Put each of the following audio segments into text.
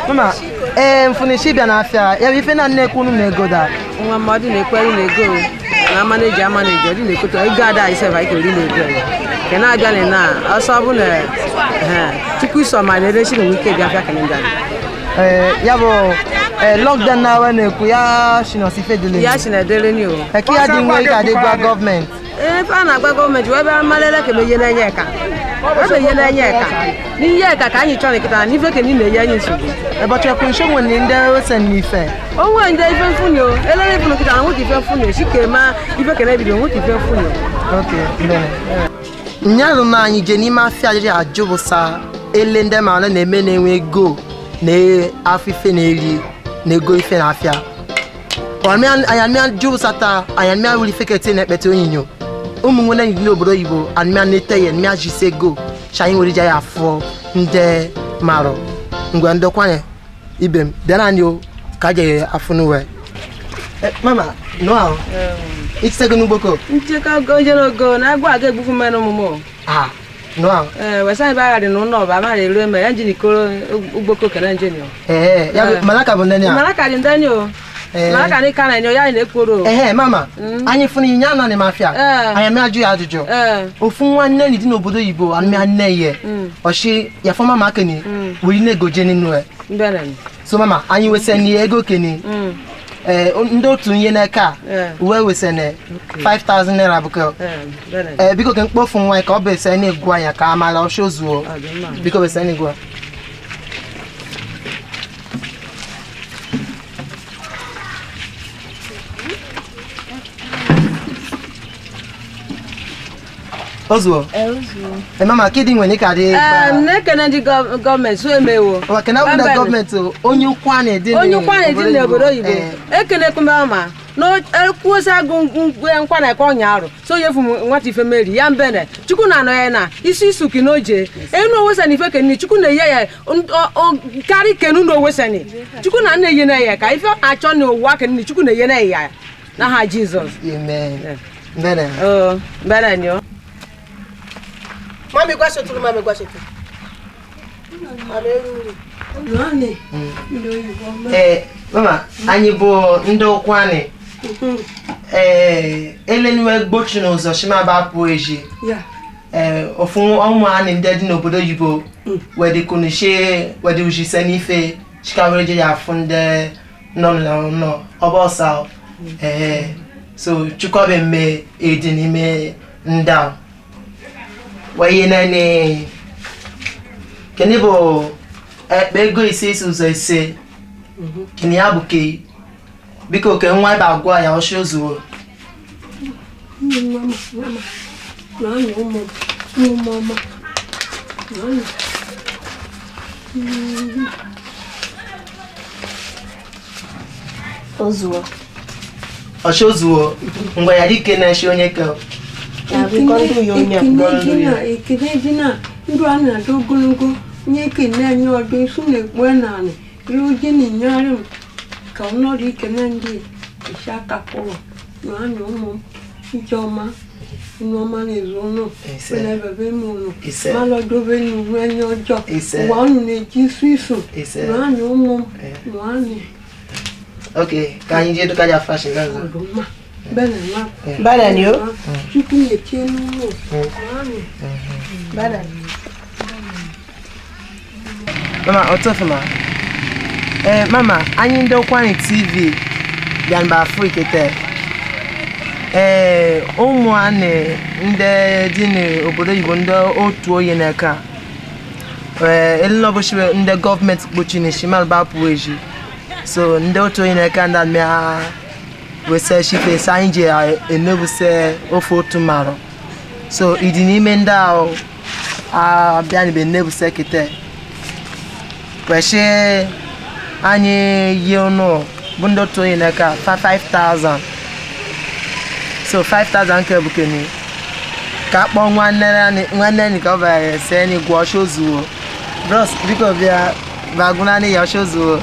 mama ee mfunishi bịa n'afịa ya bụ ife na nnekwu unu na-ego da nwa mmadụ na-ekwere na-ego na amaneji amaneji ọ dị na-ekoto ego ada anyị sef anyị keri na-ego ya ke na-abịa na ọsọ bụ na tupu iso ma na-erechi na wike bịa bịa kalenda ee ya bụ ee lockdown na awa na-ekwu ya shinosi fedele ya si na edere ni o eke ya dị nwe ka dị gwa gọọmenti ebe a na-agba gọọmenti wee bịa malele ka ihe na-enye eka ebe ihe na-enye eka n'ihe eka ka anyị chọrọ nkịta na n'ife ka na-enye anyị nsogbu ụbọchị ekwunsho nwere ndị ose n'ife onwe ndị ife mfuni o elele ifunu nkịta na nwoke ife mfuni o chike ma ife ka na-ebido nwoke ife mfuni o ok mbene nyarụ na anyị je n'ime afịa jiri ajụbụsa ele ndị mara na-eme na-enwe ego na afọ ife na-eri na ego ife na afịa anyamịa jụbụsata anyamịa wuri fekete na-ekpete onyinyo ụmụ nwere enyi n'obodo oyibo anịmịa na-ete ya anịmịa jisi ego cha anyị nwere ije ya afọ ndị marụ ngwe ndokwanye ibe m bịa naanị o ka je afọ n'uwe mama nọ ahụ ikisego n'ugboko nchekwa ogo jere ogo na agwa aga egbukwu mmenụ ọmụmụ ah nọ ahụ ee wesa anyị bagharị na ụlọ ọba mara elu eme ya njin ikoro ugboko kere njeni o ee ya bụ malaka bụ ndị a mara ka dị ndani o Ee. mara ka dị ka na-enyo ya anyị na-ekworo o ehe mama anyị fụrụ inye anọ n'ime afịa Ee. anyị amị ajụ ya ajụjụ ee ofu nwanne ni dị n'obodo oyibo anụmịa nne ihe ọchị ya fọ mama keni wuri na-egoje n'inu ya mbere so mama anyị weseni ego keni ee ndị otu ihe n'aka a Ee. uwe wesene 5000 naira bụkọ ee mbere ee biko ke mkpofu nwa ka ọ bụ ese na-egwu anya ka amala ọchị ozuo ọ dị mma biko wese na-egwu ozuo ee mama kidi nwere ka dị ee na-ekene ndị gọ- gọọmenti so emewo kena bụ ndị Mbere. gọọmenti o, onye ukwu a na-ede onye nkwa na-edi n'obodo oyibo Ee. ekene kumama na ekwuosi agụ ngwe nkwa na ekwe ọnya arụ so onye fu nwata ife meri ya mbene chukwu na anọ ya na isi isuki na oje enu owesani ife kenini chukwu na-eye ya n- o- o- karị kenu na owesani chukwu na nna eye na ya ka ife achọ na ụwa kenini chukwu na-eye na ya na ha jizọs Amen. Ee. Mbene. o mbere ni o Mami gwa soturu mami gwa soturu. Eh, mama, anyị bụ ndị ụkwụ anyị. Eh, eleniwe gbochi n'ụzọ shimaba apụ eji. Eh, ofu ụmụ anyị ndị dị n'obodo oyibo wedi kunishe wedi ujise n'ife chikawere je ya afụ ndị nọ n'ụlọ ọba ọsa eh so chukwabe mme edi n'ime ndị a wee nani kini bụ ekpe ego ise isi ụzọ ise kini ya bụ ke biko ke nwa ebe agwa ya ọsị ozuo ozuo ọsị ozuo ngwa ya dike na-eshi onye ke ekene dị na ndụ a na-adị ogologo nye ekene anyị ọdụ isu na-ekpu naanị ihe oje na-enyegharị m ka ọ nọrọ ikene ndị isi aka kwụrụ na anya ụmụ m ijeọma nneọma na-ezu ụnụ Ise. na-ebebe m ụnụ Ise. malọdobe n'uwe anya ọjọọ Ise. ụwa unu na-eji isu isu Ise. na anya ụmụ m Eh. na anya ok ka anyị jee duka ya fashion gaza ọdụmma bena ma mbere ni o chukwu na-eche n'ụlọ na anya mbere mama ọtọfụma ee mama anyị ndị ụkwụ anyị tv bịa mba afrịkete ee ụmụ anyị ndị dị n'obodo oyibo ndị otu onye na-eka ee elinọbụchiwe ndị gọọmenti kpochi na shimalba pụ eji so ndị otu onye na-eka ndị amịa wese shife sa anyị ji enebuse ofe otu marụ so ịdị n'ime ndị ahụ abịanibe nnebuse kete kwesị anyị yi ụnụ bụ ndị otu onye n'aka fa 5000 so 5000 nke bụ keni ka akpọ nwanne anyị- nwanne anyị ka ọ bara ese anyị gwọ ọsha ozuwo bros biko bịa bagụnanị ya ọsha ozuwo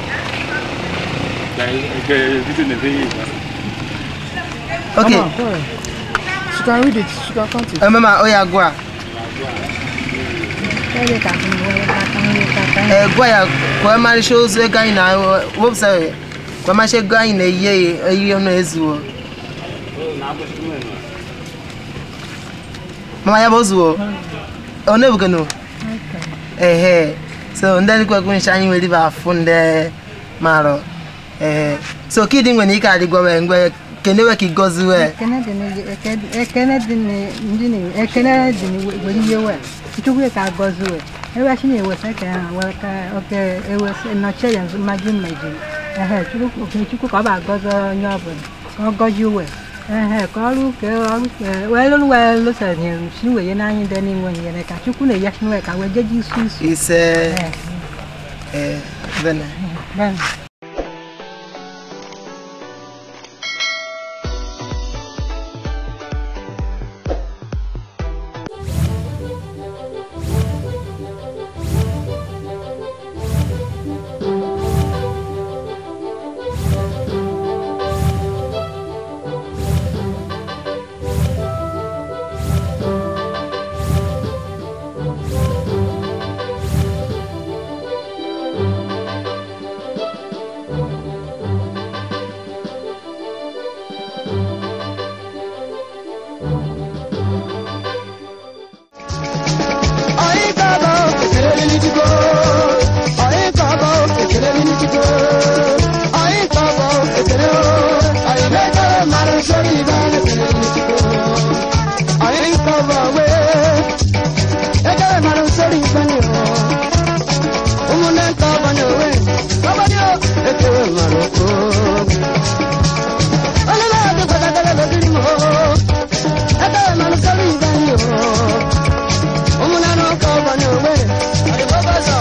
ok She can read it. She can count it. emema oya gwa Tell it that I'm well, I can ee gwa ya ka ọ marịcha ozu ego anyị na wepụsa ka ọ marịcha ego anyị na-eyi eyi ọnụ ezuwo mama ya bụ ozuwo ọ na-ebugano ehe so ndị dịkwa kwencha anyị nwere ibe afụ ndị marọ ehe so kidi nwere ike adịgwa mgbe kenewe ka igoziwe ekene dị na- eke- ekene dị na- ndị na- ekene dị na were ihe we chukwu ka agọzi we ewe chi na-ewesa ka ha wee ka oke ewesa nọchie ya nzu mmadụ mejiri ehe chukwu oke chukwu ka ọ bụ agọzi onye ọbụla ka ọ gọzie we ehe ka ọrụ ka ọrụ ka wee lụrụ wee lụsanyere chi wee ye n'anya dị n'inwe nyere ka chukwu na-eya chi we ka wee jeji isu isu ise Ehe, ee bene bene.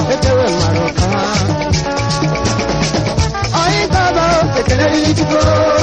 Ekele